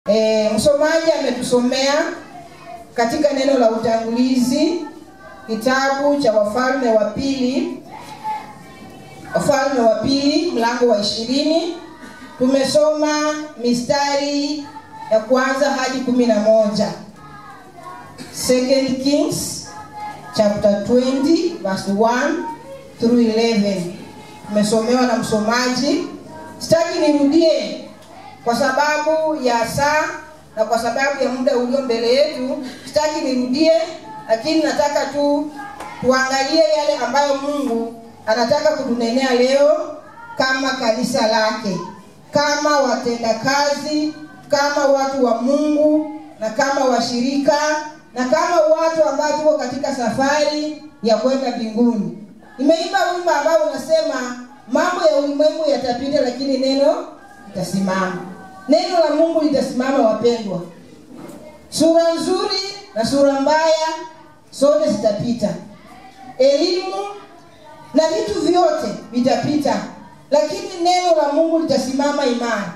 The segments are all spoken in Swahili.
E, msomaji ametusomea katika neno la utangulizi kitabu cha Wafalme wa Pili, Wafalme wa Pili mlango wa ishirini. Tumesoma mistari ya kwanza hadi kumi na moja. Second Kings chapter 20 verse 1 through 11. Tumesomewa na msomaji. Sitaki nirudie kwa sababu ya saa na kwa sababu ya muda ulio mbele yetu, sitaki nirudie, lakini nataka tu tuangalie yale ambayo Mungu anataka kutunenea leo kama kanisa lake, kama watendakazi, kama watu wa Mungu na kama washirika na kama watu ambao tuko katika safari ya kwenda mbinguni. Nimeimba wimbo ambao unasema mambo ya ulimwengu yatapita, lakini neno litasimama. Neno la Mungu litasimama, wapendwa. Sura nzuri na sura mbaya zote zitapita, elimu na vitu vyote vitapita, lakini neno la Mungu litasimama imara.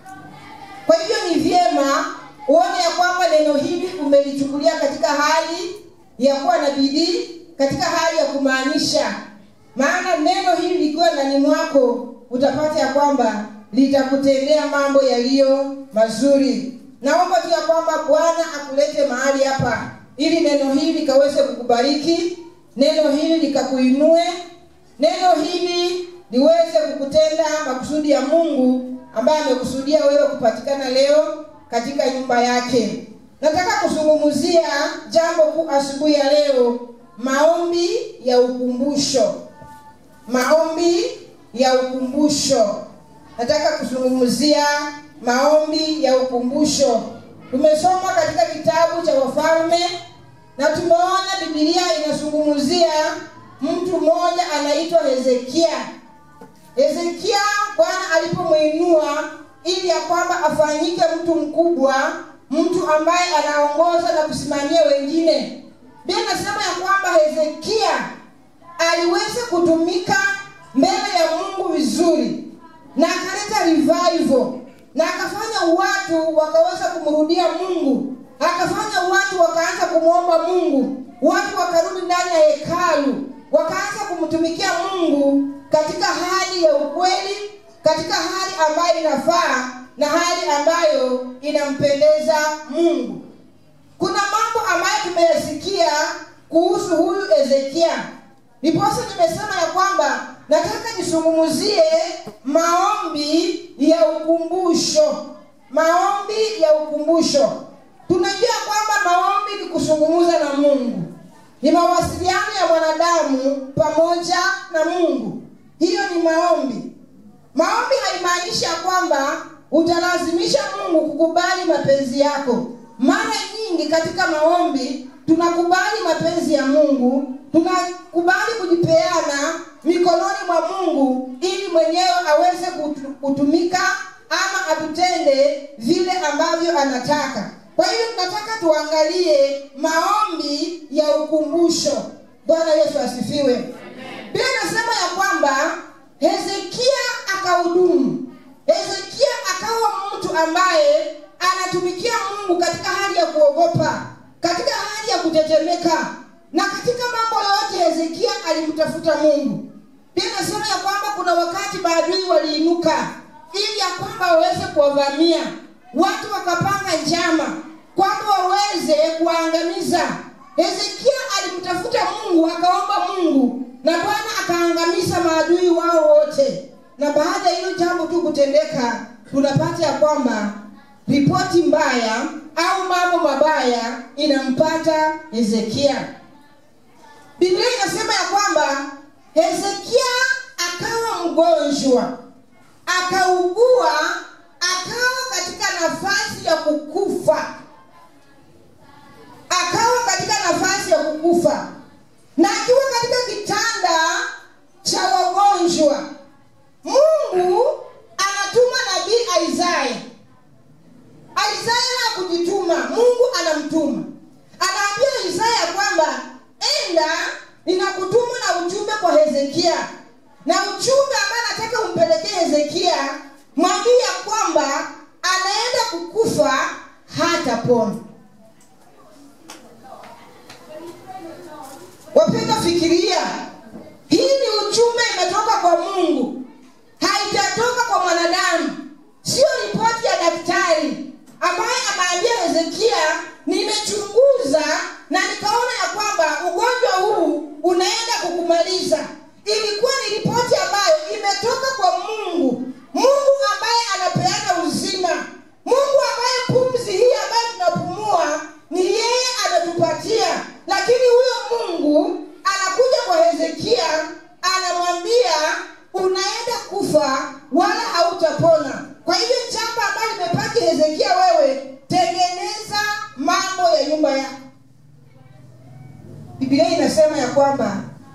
Kwa hivyo ni vyema uone ya kwamba neno hili umelichukulia katika hali ya kuwa na bidii, katika hali ya kumaanisha, maana neno hili likiwa ndani mwako utapata ya kwamba litakutendea mambo yaliyo mazuri. Naomba tu ya kwamba Bwana akulete mahali hapa ili neno hili likaweze kukubariki, neno hili likakuinue, neno hili liweze kukutenda makusudi ya Mungu ambaye amekusudia wewe kupatikana leo katika nyumba yake. Nataka kuzungumzia jambo kuu asubuhi ya leo, maombi ya ukumbusho. Maombi ya ukumbusho. Nataka kuzungumzia maombi ya ukumbusho. Tumesoma katika kitabu cha Wafalme na tumeona Biblia inazungumzia mtu mmoja anaitwa Hezekia. Hezekia Bwana alipomwinua ili ya kwamba afanyike mtu mkubwa, mtu ambaye anaongoza na kusimamia wengine. Biblia inasema ya kwamba Hezekia aliweza kutumika mbele ya Mungu vizuri na akaleta revival na akafanya watu wakaweza kumrudia Mungu, akafanya watu wakaanza kumwomba Mungu, watu wakarudi ndani ya hekalu, wakaanza kumtumikia Mungu katika hali ya ukweli, katika hali ambayo inafaa na hali ambayo inampendeza Mungu. Kuna mambo ambayo tumeyasikia kuhusu huyu Hezekia, ndiposa nimesema ya kwamba nataka nisungumuzie maombi ya ukumbusho. Maombi ya ukumbusho, tunajua kwamba maombi ni kusungumuza na Mungu, ni mawasiliano ya mwanadamu pamoja na Mungu. Hiyo ni maombi. Maombi haimaanishi ya kwamba utalazimisha Mungu kukubali mapenzi yako. Mara nyingi katika maombi tunakubali mapenzi ya Mungu, tunakubali kujipeana mikononi mwa Mungu ili mwenyewe aweze kutumika ama atutende vile ambavyo anataka. Kwa hiyo tunataka tuangalie maombi ya ukumbusho. Bwana Yesu asifiwe. Biblia inasema ya kwamba Hezekia akahudumu. Hezekia akawa mtu ambaye anatumikia Mungu katika hali ya kuogopa, katika hali ya kutetemeka, na katika mambo yote Hezekia alimtafuta Mungu. Biblia inasema ya kwamba kuna wakati maadui waliinuka ili ya kwamba waweze kuwavamia watu, wakapanga njama kwamba waweze kuwaangamiza. Hezekia alimtafuta Mungu, akaomba Mungu na Bwana akaangamiza maadui wao wote. Na baada ya hilo jambo tu kutendeka, tunapata ya kwamba ripoti mbaya au mambo mabaya inampata Hezekia. Biblia inasema ya kwamba Hezekia akawa mgonjwa, akaugua, akawa katika nafasi ya kukufa, akawa katika nafasi ya kukufa, na akiwa katika kitanda cha wagonjwa, Mungu anatuma nabii Isaya. Isaya hakujituma, Mungu anamtuma, anaambia Isaya kwamba enda, ninakutuma na ujumbe kwa Hezekia, na ujumbe ambaye nataka umpelekee Hezekia, mwambie ya kwamba anaenda kukufa hatapona wapenda fikiria hii ni ujumbe imetoka kwa mungu haijatoka kwa mwanadamu sio ripoti ya daktari ambaye ameambia hezekia nimechunguza na nikaona ya kwamba ugonjwa huu unaenda kukumaliza ilikuwa ni ripoti ambayo imetoka kwa mungu mungu ambaye anapeana uzima mungu ambaye pumzi hii ambayo tunapumua ni yeye ametupatia lakini huyo mungu anakuja kwa hezekia anamwambia unaenda kufa wala hautapona kwa hivyo jambo ambayo limepaki hezekia wewe tengeneza mambo ya nyumba yako biblia inasema ya kwamba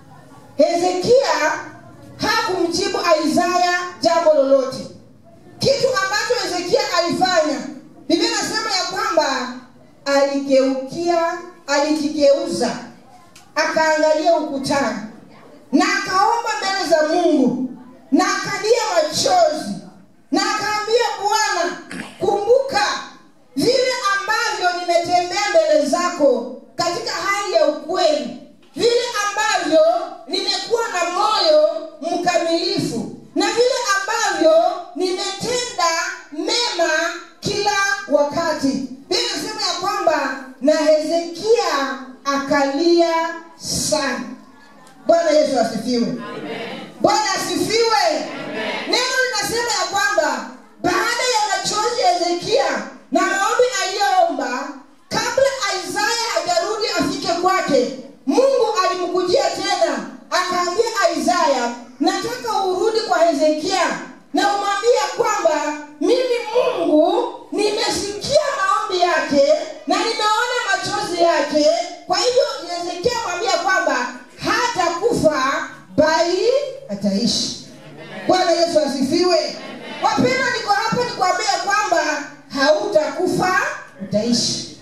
hezekia hakumjibu isaya jambo lolote kitu ambacho hezekia alifanya biblia inasema ya kwamba aligeukia alijigeuza akaangalia ukutani na akaomba mbele za mungu na akalia machozi na akaambia bwana kumbuka vile ambavyo nimetembea mbele zako katika hali ya ukweli vile ambavyo nimekuwa na moyo mkamilifu na vile ambavyo nimetenda mema kila wakati bia nasema ya kwamba na hezekia akalia sana bwana yesu asifiwe bwana asifiwe neno linasema ya kwamba baada ya machozi ya hezekia na maombi aliyoomba kabla isaya hajarudi afike kwake mungu alimkujia tena akaambia isaya nataka urudi kwa hezekia na umwambia kwamba mimi mungu nimesikia maombi yake na nimeona machozi yake kwa hivyo hezekia mwambia kwamba hata kufa bali ataishi bwana yesu asifiwe wapenda niko hapa nikwambia kwamba hautakufa utaishi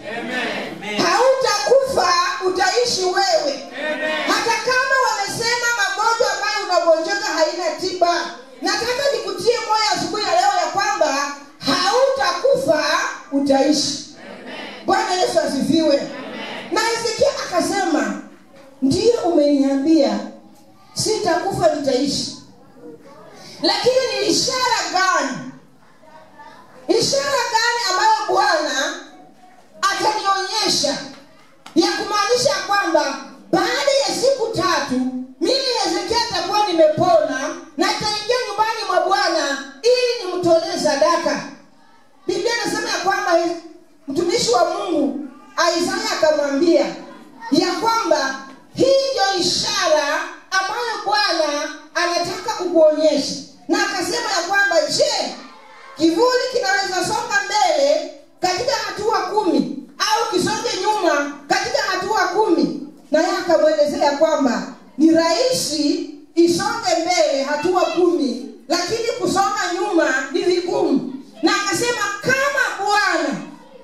hautakufa utaishi wewe hata kama wamesema magonjwa ambayo unagonjeka haina tiba nataka nikutie moyo asubuhi ya leo ya kwamba hautakufa utaishi bwana yesu asifiwe na hezekia akasema ndiyo umeniambia sitakufa nitaishi lakini ni ishara gani ishara gani ambayo bwana atanionyesha ya kumaanisha kwamba baada ya siku tatu mimi hezekia nitakuwa nimepona na itaingia nyumbani mwa bwana ili nimtolee sadaka biblia inasema ya kwamba mtumishi wa mungu isaya akamwambia ya kwamba hii ndio ishara ambayo bwana anataka kukuonyesha na akasema ya kwamba je kivuli kinaweza songa mbele katika hatua kumi au kisonge nyuma katika hatua kumi naye akamwelezea kwamba ni rahisi isonge mbele hatua kumi lakini kusonga nyuma ni vigumu na akasema kama bwana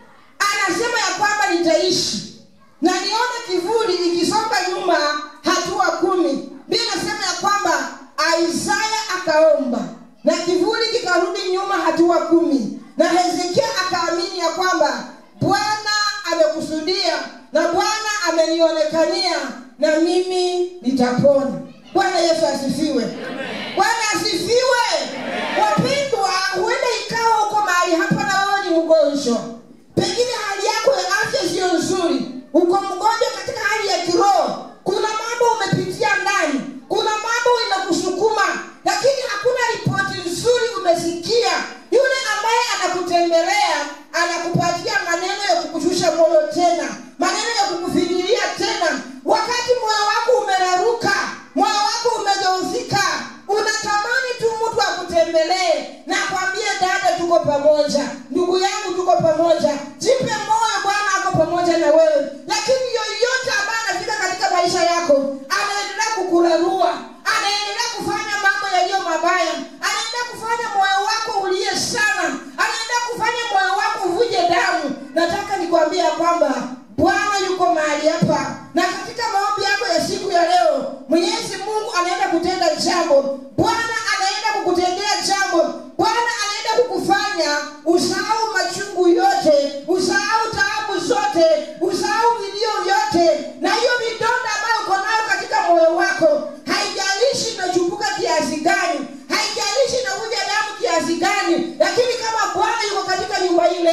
anasema ya kwamba nitaishi na nione kivuli ikisonga nyuma hatua kumi bia nasema ya kwamba isaya akaomba na kivuli kikarudi nyuma hatua kumi na hezekia akaamini ya kwamba bwana amekusudia na bwana amenionekania na mimi nitapona bwana yesu asifiwe bwana asifiwe wapendwa huenda ikawa huko mahali hapa na wewe ni mgonjwa pengine hali yako ya afya siyo nzuri uko mgonjwa katika hali ya kiroho kuna mambo umepitia ndani kuna mambo inakusukuma lakini hakuna ripoti nzuri umesikia yule ambaye anakutembelea anakupatia maneno ya kukushusha moyo tena maneno ya kukufinyilia tena wakati moyo wako umeraruka moyo wako umedhoofika unatamani tu mtu akutembelee na akwambie dada tuko pamoja ndugu yangu tuko pamoja jipe moyo bwana ako pamoja na wewe lakini yoyote ambaye anafika katika maisha yako anaendelea kukurarua anaendelea kufanya mambo yaliyo mabaya anaendelea kufanya moyo wako ulie sana anaendelea kufanya moyo wako uvuje damu nataka nikwambia kwamba bwana yuko mahali hapa na katika maombi yako ya siku ya leo mwenyezi mungu anaenda kutenda jambo bwana anaenda kukutendea jambo bwana anaenda kukufanya usahau machungu yote usahau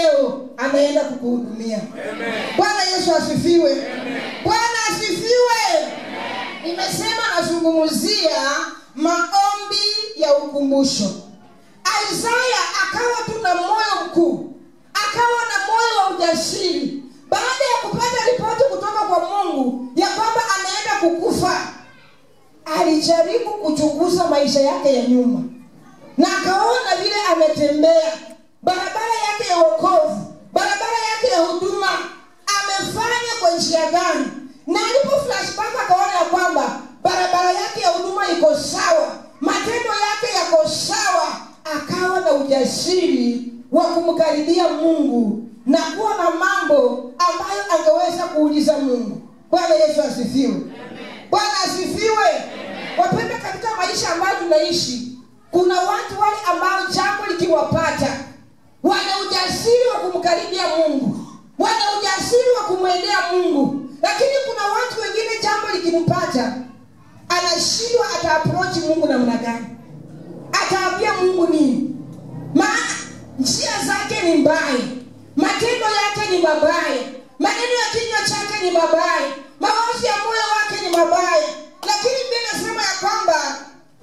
leo anaenda kukuhudumia bwana yesu asifiwe bwana asifiwe nimesema nazungumzia maombi ya ukumbusho isaya akawa tu na moyo mkuu akawa na moyo wa ujasiri baada ya kupata ripoti kutoka kwa mungu ya kwamba anaenda kukufa alijaribu kuchunguza maisha yake ya nyuma na akaona vile ametembea barabara yake ya wokovu barabara yake ya huduma amefanya kwa njia gani na alipo flashback akaona ya kwamba barabara yake ya huduma iko sawa matendo yake yako sawa akawa na ujasiri wa kumkaribia mungu na kuwa na mambo ambayo angeweza kuuliza mungu bwana yesu asifiwe bwana asifiwe wapenda katika maisha ambayo tunaishi kuna watu wale ambao jambo likiwapata wana ujasiri wa kumkaribia mungu wana ujasiri wa kumwendea mungu lakini kuna watu wengine jambo likimpata anashindwa ataaprochi mungu namna gani ataambia mungu nini maana njia zake ni mbaya matendo yake ni mabaya maneno ya kinywa chake ni mabaya mawazi ya moyo wake ni mabaya lakini bia nasema ya kwamba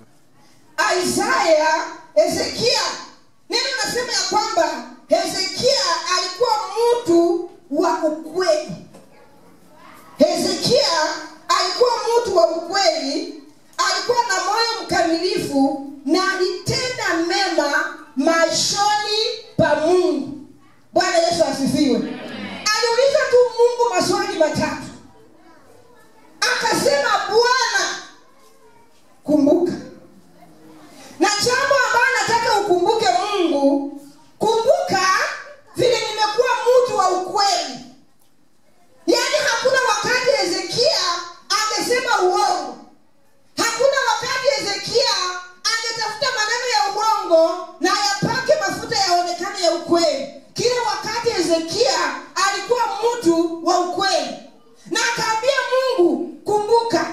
isaya hezekia neno nasema ya kwamba hezekia alikuwa mtu wa ukweli hezekia alikuwa mtu wa ukweli alikuwa na moyo mkamilifu na alitenda mema machoni pa mungu bwana yesu asifiwe aliuliza tu mungu maswali matatu akasema bwana kumbuka na jambo ambayo nataka ukumbuke mungu kumbuka vile nimekuwa mtu wa ukweli yaani hakuna wakati hezekia angesema uongo hakuna wakati hezekia angetafuta maneno ya uongo na yapake mafuta yaonekane ya ukweli kila wakati hezekia alikuwa mtu wa ukweli na akaambia mungu kumbuka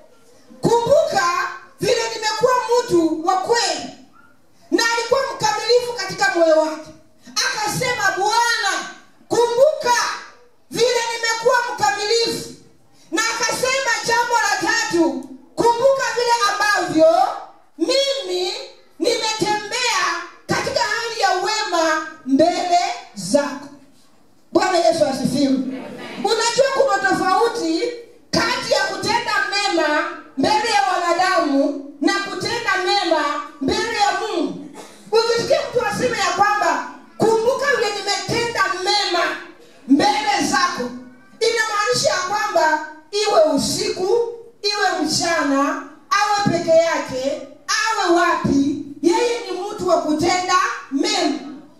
kumbuka vile nimekuwa mtu wa kweli na alikuwa mkamilifu katika moyo wake akasema bwana kumbuka vile nimekuwa mkamilifu na akasema jambo la tatu kumbuka vile ambavyo mimi nimetembea katika hali ya wema mbele zako bwana yesu asifiwe unajua kuna tofauti kati ya kutenda mema mbele ya wanadamu na kutenda mema mbele ya mungu ukisikia mtu aseme ya kwamba kumbuka vile nimetenda mema mbele zako inamaanisha ya kwamba iwe usiku iwe mchana awe peke yake awe wapi yeye ni mtu wa kutenda mema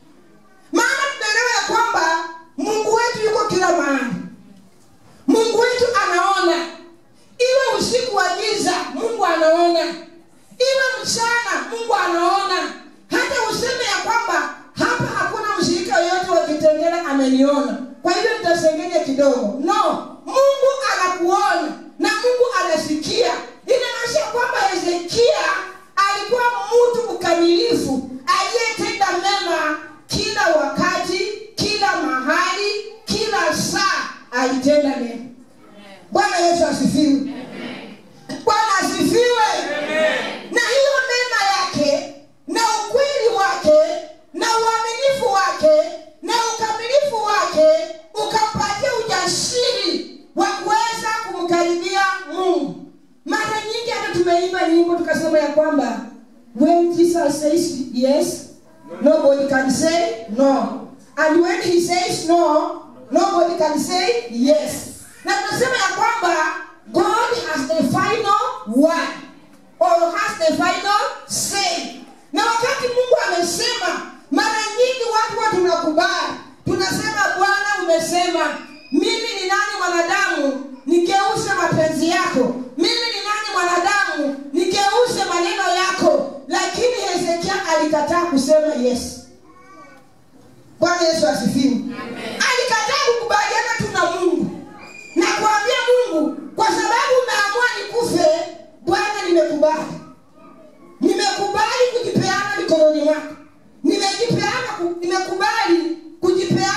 maana tunaelewa ya kwamba mungu wetu yuko kila mahali mungu wetu anaona iwe usiku wa giza mungu anaona iwe mchana mungu anaona hata useme ya kwamba hapa hakuna mshirika yoyote wa kitengela ameniona kwa hivyo nitasengenya kidogo no mungu anakuona na mungu anasikia inamaanisha kwamba hezekia alikuwa mtu mkamilifu aliyetenda mema kila wakati kila mahali kila saa alitenda mema bwana yesu asifiwe bwana asifiwe na hiyo mema yake na ukweli wake na uaminifu wake na ukamilifu wake ukampatia ujasiri wa kuweza kumkaribia mungu mara nyingi hata tumeimba nyimbo tukasema ya kwamba when jesus says yes nobody can say no and when he says no nobody can say yes na tunasema ya kwamba god has the final word or has the final say na wakati mungu amesema mara nyingi watu wa tunakubali tunasema bwana umesema mimi ni nani mwanadamu nigeuze mapenzi yako mimi ni nani mwanadamu nigeuze maneno yako lakini hezekia alikataa kusema yes bwana yesu asifiwe alikataa kukubaliana tu na mungu na kuambia mungu kwa sababu umeamua nikufe bwana nimekubali nimekubali kujipeana mikononi mwako nimejipeana ku- nimekubali kujipeana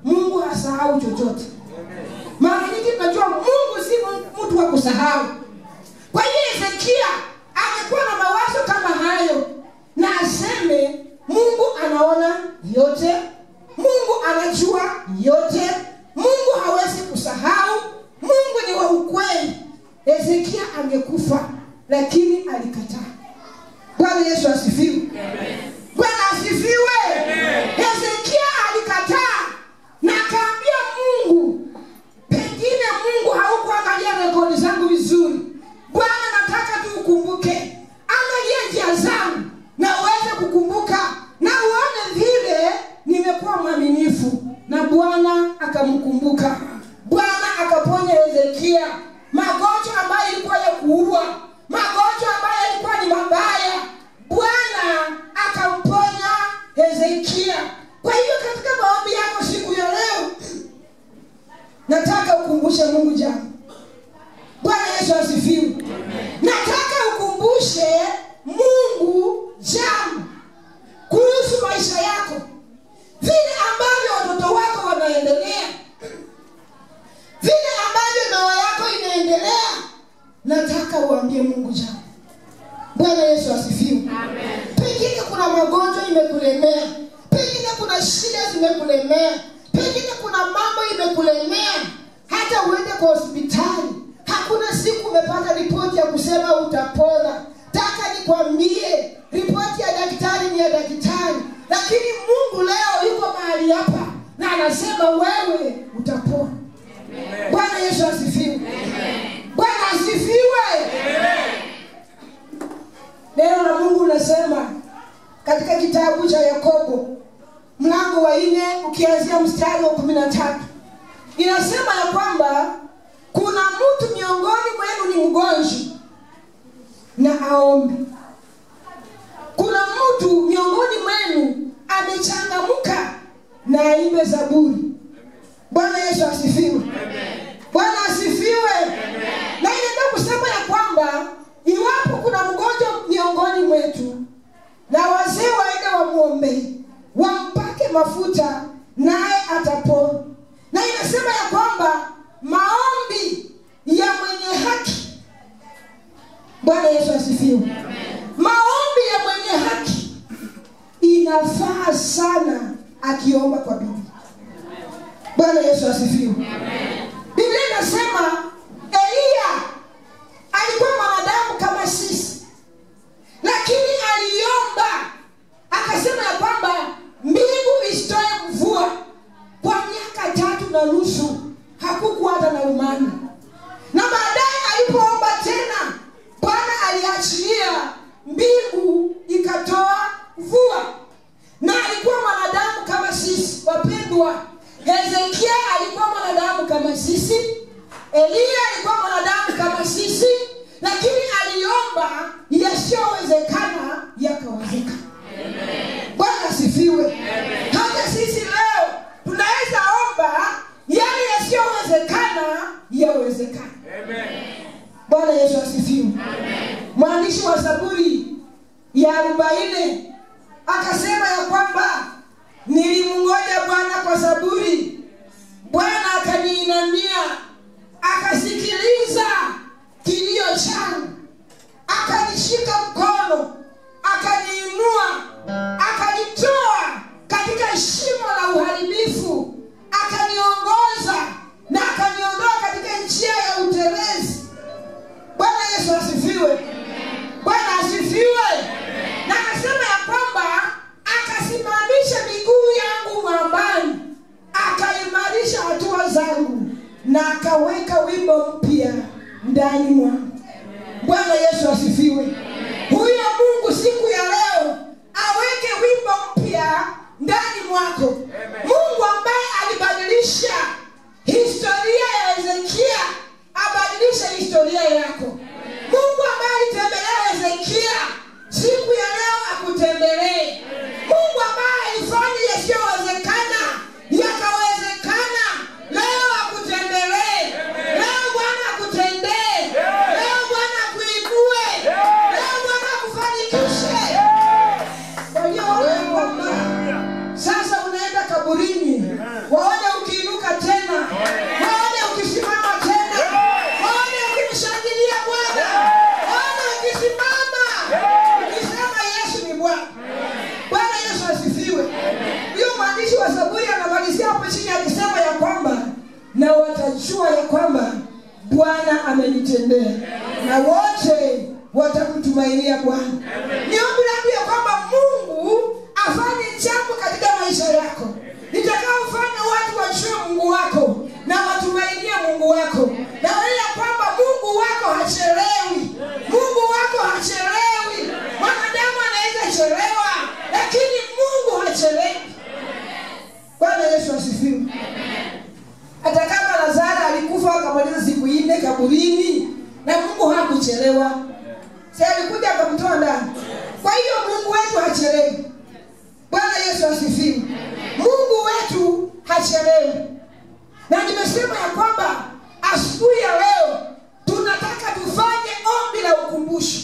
mungu hasahau chochote mara nyingi tunajua mungu si mtu wa kusahau kwa hiyo hezekia amekuwa na mawazo kama hayo na aseme mungu anaona yote mungu anajua yote mungu hawezi kusahau mungu ni wa ukweli hezekia angekufa lakini alikataa bwana yesu asifiwe bwana asifiwe hezekia alikataa na akaambia mungu pengine mungu haukuangalia rekodi zangu vizuri bwana nataka tu ukumbuke angalia njia zangu na uweze kukumbuka na uone vile nimekuwa mwaminifu na bwana akamkumbuka bwana akaponya hezekia magonjwa ambayo ilikuwa ya kuua magonjwa ambayo yalikuwa ni mabaya bwana akamponya hezekia kwa hivyo katika maombi yako siku ya leo nataka ukumbushe mungu jambo bwana yesu asifiwe nataka ukumbushe mungu jambo kuhusu maisha yako vile ambavyo watoto wako wanaendelea vile ambavyo ndoa yako inaendelea nataka uambie mungu jambo bwana yesu asifiwe pengine kuna magonjwa imekulemea pengine kuna shida zimekulemea pengine kuna mambo imekulemea hata uende kwa hospitali hakuna siku umepata ripoti ya kusema utapona taka nikwambie ripoti ya daktari ni ya daktari lakini mungu leo yuko mahali hapa na anasema wewe utapona bwana yesu asifiwe bwana asifiwe neno la mungu linasema katika kitabu cha yakobo mlango wa nne ukianzia mstari wa kumi na tatu inasema ya kwamba kuna mtu miongoni mwenu ni mgonjwa na aombe kuna mtu miongoni mwenu amechangamka na aimbe zaburi bwana yesu asifiwe bwana asifiwe na inaenda kusema ya kwamba iwapo kuna mgonjwa miongoni mwetu na wazee waende wamwombee wampake mafuta naye atapona na inasema ya kwamba maombi ya mwenye haki bwana yesu asifiwe maombi ya mwenye haki inafaa sana akiomba kwa bidii bwana yesu asifiwe biblia inasema eliya alikuwa mwanadamu kama sisi lakini aliomba akasema ya kwamba mbingu isitoe mvua kwa miaka tatu na nusu hakukuwa hata na umani na baadaye alipoomba tena bwana aliachilia mbingu ikatoa mvua na alikuwa mwanadamu kama sisi wapendwa hezekia alikuwa mwanadamu kama sisi eliya alikuwa mwanadamu kama sisi lakini aliomba yasiyowezekana yakawezekana bwana asifiwe hata sisi leo tunaweza omba yale yasiyowezekana yawezekana bwana yesu asifiwe mwandishi wa zaburi ya arobaini akasema ya kwamba nilimngoja bwana kwa saburi bwana akaniinamia akasikiliza kilio changu akanishika mkono akaniinua akanitoa katika shimo la uharibifu akaniongoza na akaniondoa katika njia ya uterezi bwana yesu asifiwe bwana asifiwe na akasema ya kwamba akasimamisha miguu yangu mwambani akaimarisha hatua zangu na akaweka wimbo mpya ndani mwangu bwana yesu asifiwe huyo mungu siku ya leo aweke wimbo mpya ndani mwako mungu ambaye alibadilisha historia ya hezekia abadilishe historia yako mungu ambaye alitembelea hezekia siku ya leo akutembelee mungu ambaye alifanya yasiyowezekana yakawezekana leo akutembelee leo bwana akutendee leo bwana akuinue leo bwana akufanikishe walioona kwamba sasa unaenda kaburini na watajua ya kwamba bwana amenitendea na wote watamtumainia bwana ni ombi langu ya kwamba mungu afanye jambo katika maisha yako litakaofanya watu wajue mungu wako na watumainie mungu wako na wale ya kwamba mungu wako hachelewi mungu wako hachelewi mwanadamu anaweza chelewa lakini mungu hachelewi bwana yesu asifiwe hata kama lazaro alikufa akamaliza siku nne kaburini na mungu hakuchelewa si alikuja akamtoa ndani kwa hiyo mungu wetu hachelewi bwana yesu asifiwe mungu wetu hachelewi na nimesema ya kwamba asubuhi ya leo tunataka tufanye ombi la ukumbusho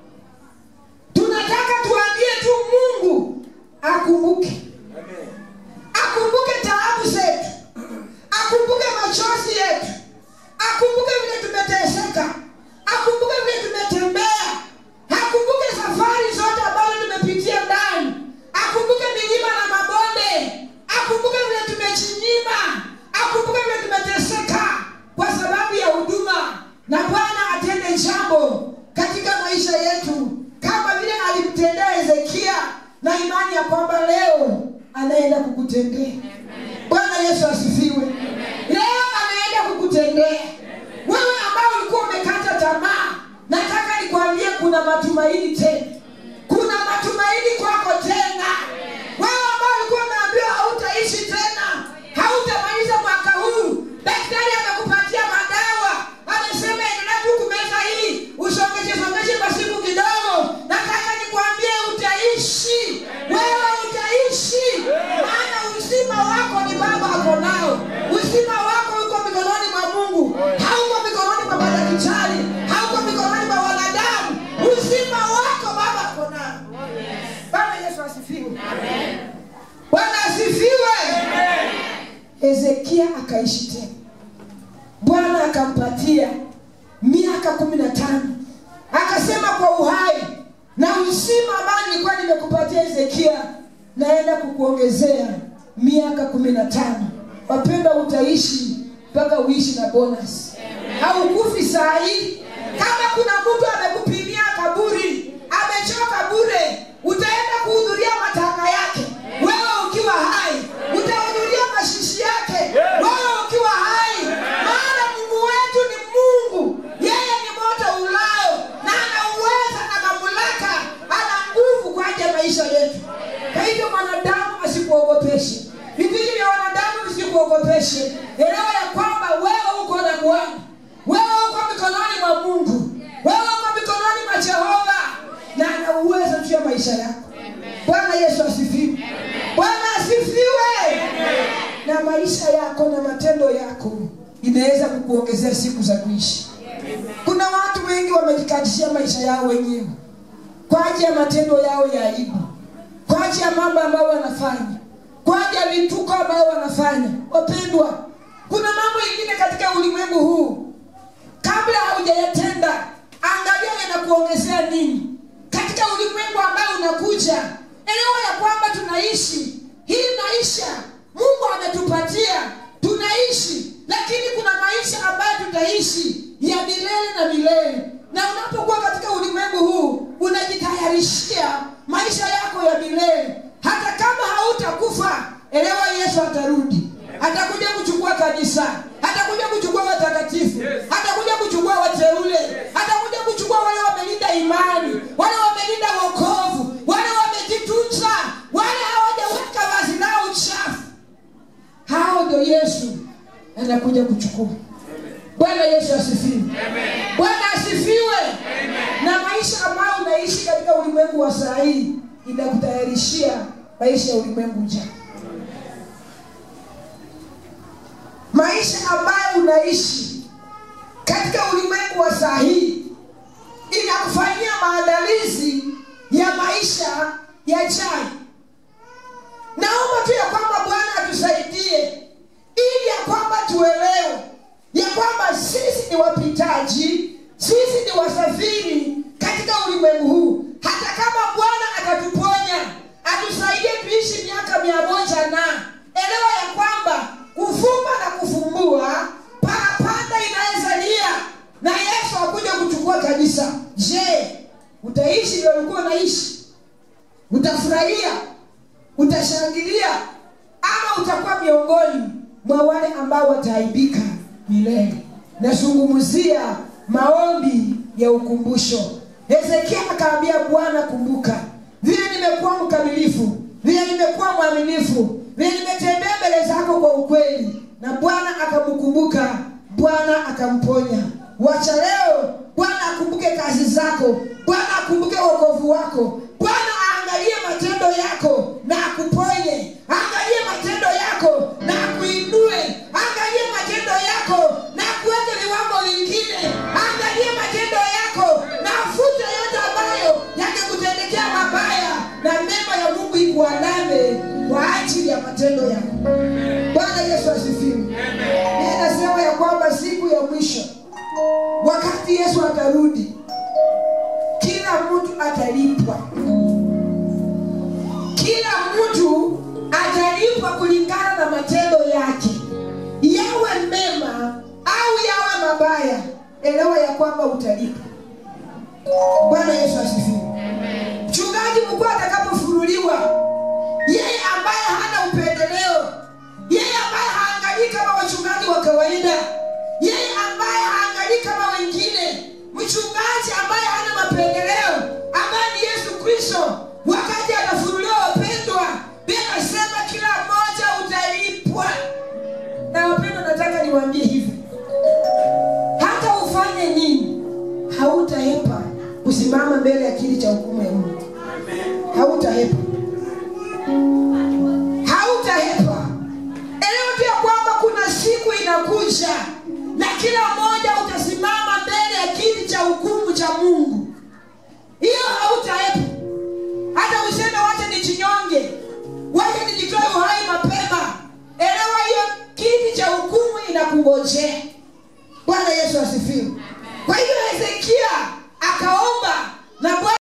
tunataka tuambie tu mungu akumbuke akumbuke taabu zetu akumbuke machozi yetu akumbuke vile tumeteseka akumbuke vile tumetembea akumbuke safari zote ambazo tumepitia ndani akumbuke milima na mabonde akumbuke vile tumechinyima akumbuke vile tumeteseka kwa sababu ya huduma na bwana atende jambo katika maisha yetu kama vile alimtendea hezekia na imani ya kwamba leo anaenda kukutendea bwana yesu asifiwe leo anaenda kukutendea wewe ambao ulikuwa umekata tamaa nataka nikwambie kuna matumaini tena kuna matumaini kwako tena wewe ambao ulikuwa umeambiwa hautaishi tena hautamaliza mwaka huu daktari amekupatia madawa amesema endelea tu kumeza hii usongeshe songeshe kwa siku kidogo nataka nikwambie utaishi wewe utaishi maana uzima wako ni baba ako nao uzima wako uko mikononi mwa mungu hauko mikononi mwa madaktari hauko mikononi mwa wanadamu uzima wako baba ako nao bwana yesu asifiwe bwana asifiwe hezekia akaishi tena bwana akampatia miaka kumi na tano akasema kwa uhai na uzima ambao nilikuwa nimekupatia hezekia naenda kukuongezea miaka kumi na tano wapenda utaishi mpaka uishi na bonus haukufi saa hii kama kuna mtu amekupimia kaburi amechoka bure utaenda kuhudhuria matanga yake wewe ukiwa hai utahudhuria mashishi yake wewe ukiwa hai maana mungu wetu ni mungu yeye ni moto ulao na ana uweza na mamlaka ana nguvu kwa ajili ya maisha yetu kwa hivyo mwanadamu asikuogopeshe vivizi vya wanadamu visikuogopeshe elewa ya kwamba wewe uko na bwana wewe uko mikononi mwa mungu wewe uko mikononi mwa jehova na ana uwezo juu ya maisha yako bwana yesu asifiwe bwana asifiwe na maisha yako na matendo yako inaweza kukuongezea siku za kuishi kuna watu wengi wamejikatishia maisha yao wenyewe kwa ajili ya matendo yao ya aibu kwa ajili ya mambo ambayo wanafanya kwa ajili ya vituko ambayo wanafanya wapendwa kuna mambo ingine katika ulimwengu huu kabla haujayatenda angalia yanakuongezea nini katika ulimwengu ambao unakuja elewa ya kwamba tunaishi hii maisha mungu ametupatia tunaishi lakini kuna maisha ambayo tutaishi ya milele na milele na unapokuwa katika ulimwengu huu unajitayarishia maisha yako ya milele hata kama hautakufa elewa yesu atarudi atakuja kuchukua kanisa atakuja kuchukua watakatifu atakuja kuchukua wateule atakuja kuchukua wale wamelinda imani wale wamelinda wokovu wale wamejitunza wale hawajaweka vazi lao uchafu hao ndio yesu anakuja kuchukua bwana yesu asifiwe bwana asifiwe na maisha ambayo unaishi katika ulimwengu wa saa hii inakutayarishia maisha ya ulimwengu ujao maisha ambayo unaishi katika ulimwengu wa saa hii inakufanyia maandalizi ya maisha yajayo naomba tu ya kwamba bwana atusaidie ili ya kwamba tuelewe ya kwamba sisi ni wapitaji sisi ni wasafiri katika ulimwengu huu hata kama bwana atatuponya atusaidie tuishi miaka mia moja na elewa ya kwamba kufumba na kufumbua utashangilia ama utakuwa miongoni mwa wale ambao wataaibika milele nazungumzia maombi ya ukumbusho hezekia akaambia bwana kumbuka vile nimekuwa mkamilifu vile nimekuwa mwaminifu vile nimetembea mbele zako kwa ukweli na bwana akamkumbuka bwana akamponya wacha leo bwana akumbuke kazi zako bwana akumbuke wokovu wako bwana aangalie matendo yako na akuponye aangalie matendo yako na akuinue aangalie matendo yako na akuweke viwango vingine aangalie matendo yako na afute yote ambayo yakikutendekea mabaya na mema ya mungu ikuandame kwa ajili ya matendo yako bwana yesu asifiwe Yeye nasema ya kwamba siku ya mwisho wakati yesu atarudi kila mtu atalipwa kila mtu atalipwa kulingana na matendo yake yawe mema au yawe mabaya elewa ya kwamba utalipwa bwana yesu asifiwe mchungaji mkuu atakapofunuliwa yeye ambaye hana upendeleo yeye ambaye haangalii kama wachungaji wa kawaida yeye ambaye haangalii kama wengine mchungaji ambaye hana mapendeleo ambaye ni yesu kristo wakati atafunuliwa wapendwa bila nasema kila mmoja utalipwa na wapendwa nataka niwaambie hivi hata ufanye nini hautaepa kusimama mbele ya kiti cha hukumu ya mungu hautaepa hautaepa elewa tu ya kwamba kuna siku inakuja na kila mmoja utasimama mbele ya kiti cha hukumu cha mungu hiyo hautaepa hata useme wacha nijinyonge wacha nijitoe uhai mapema elewa hiyo kiti cha hukumu inakungojea bwana yesu asifiwe kwa hivyo hezekia akaomba na bwana